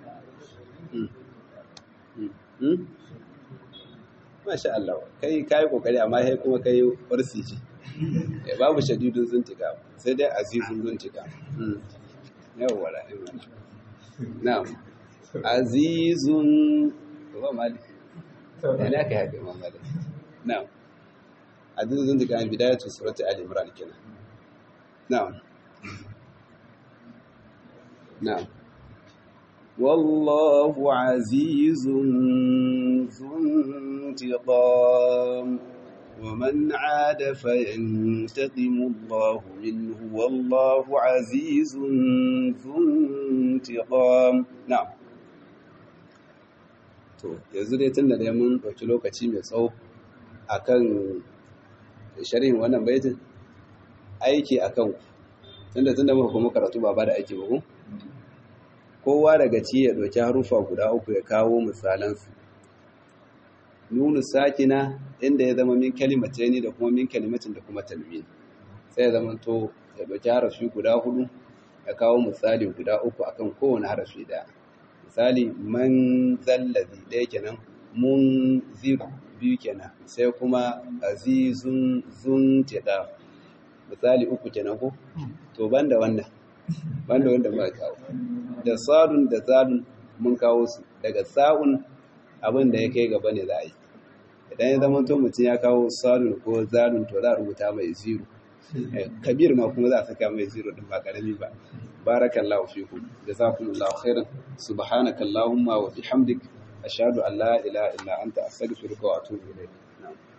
Masha Allah, kai kai kokari amma sai kuma kai farsi ce. Eh babu shadidun zuntika, sai dai azizun zuntika. Yawwa la imana. Na'am. Azizun ba mali. Yana kai haka ma mali. Na'am. Azizun zuntika an bidayatu surati Ali Imran kenan. Na'am. Na'am. والله عزيز ذو انتقام ومن عاد فينتقم الله منه والله عزيز ذو انتقام نعم to yanzu dai tun da dai mun ɗauki lokaci mai tsawo akan sharhin wannan baitin aiki akan tunda tunda muka kuma karatu ba ba da aiki ba ko kowa daga ci ya ɗauki harufa guda uku ya kawo misalansu nunu sakina inda ya zama min kalimace ne da kuma min kalimacin da kuma talmin sai ya zama to ya ɗauki harafi guda hudu ya kawo misali guda uku akan kowane harafi ɗaya misali man zallazi ɗaya kenan mun ziru biyu kenan sai kuma azizun zun teda misali uku kenan ko to banda wannan banda wanda muka kawo da sadun da zadun mun kawo su daga sa'un abin da ya kai gaba ne za a yi idan ya zama to mutum ya kawo sadun ko zadun to za a rubuta mai zero kabir ma kuma za a saka mai zero din ba karami ba barakallahu fikum jazakumullahu khairan subhanakallahumma wa bihamdik ashhadu an la ilaha illa anta astaghfiruka wa atubu ilayk